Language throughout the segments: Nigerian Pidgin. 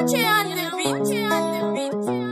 Uche on the beat. Uche on the beat.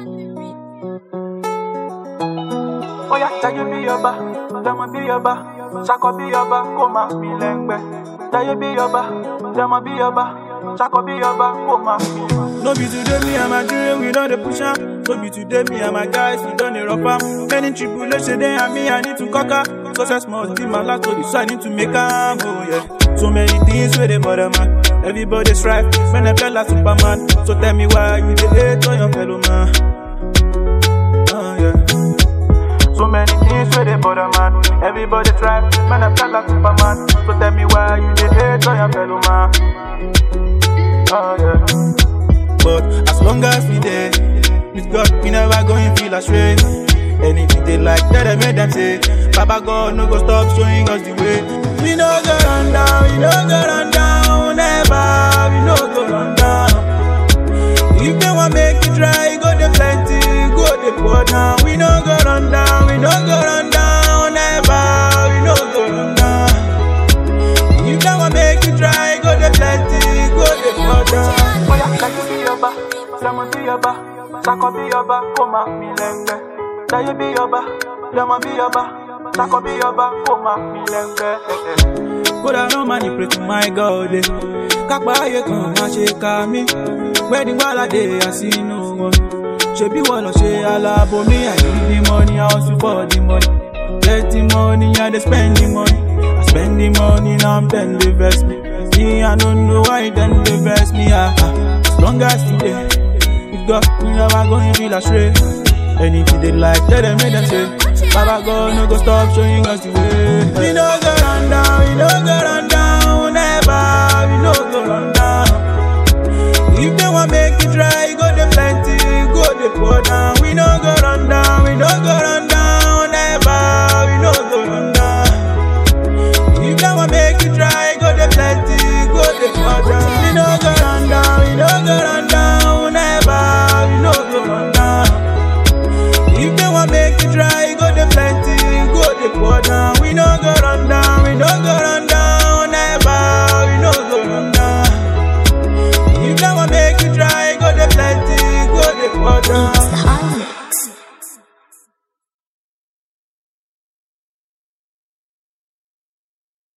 Oya jaye bí ọba, dẹmọ bí ọba, ṣakọ bí ọba, kó máa mi lẹ́ngbẹ́. Jaye bí ọba, dẹmọ bí ọba, ṣakọ bí ọba, kó máa mi. No be today me and my dream, we don dey push am. No be today me and my guys, we don dey rough am. Many tribulation dey and me, I need to conquer. Success must be my last story, so I need to make am, oh yeah. So many things where they bother man. Everybody strive, man, I feel like Superman. So tell me why you dey hate on your fellow man. Oh yeah. So many things where they bother man. Everybody try, man, I feel like Superman. So tell me why you dey hate on your fellow man. Oh yeah. But as long as we there, with God, we never going feel astray. Anything they like, tell them, make them say, Baba God, no go stop showing us the way. We no go run down, we no go run down, never, we no go run down. If they want make it try, go the plenty, go the pour down. We no go run down, we no go run down, never, we no go run down. If they want make it try, go the plenty, go the pour down. Oya jaye bí ọba, dẹmọ bí ọba, ṣakọ bí ọba, kó máa mi lẹ́ngbẹ́. Jaye bí ọba, dẹmọ bí ọba, ṣakọ bí ọba, kó máa mi lẹ́ngbẹ́. kódà náà máa ní pray to my god eh. kápá ayé kan máa ṣe ká mi wedding gbàládé àsínú wọn ṣebí wọn lọ ṣe aláàbò mi i need the money i hustle for the money get the money i dey spend the money i spend the money now i'm dem dey vex me me i no know why dem dey vex me ah ah as long as you dey with god we never go feel astray anything they like tell them make them say baba god no go stop showing us the way we no go run down we no go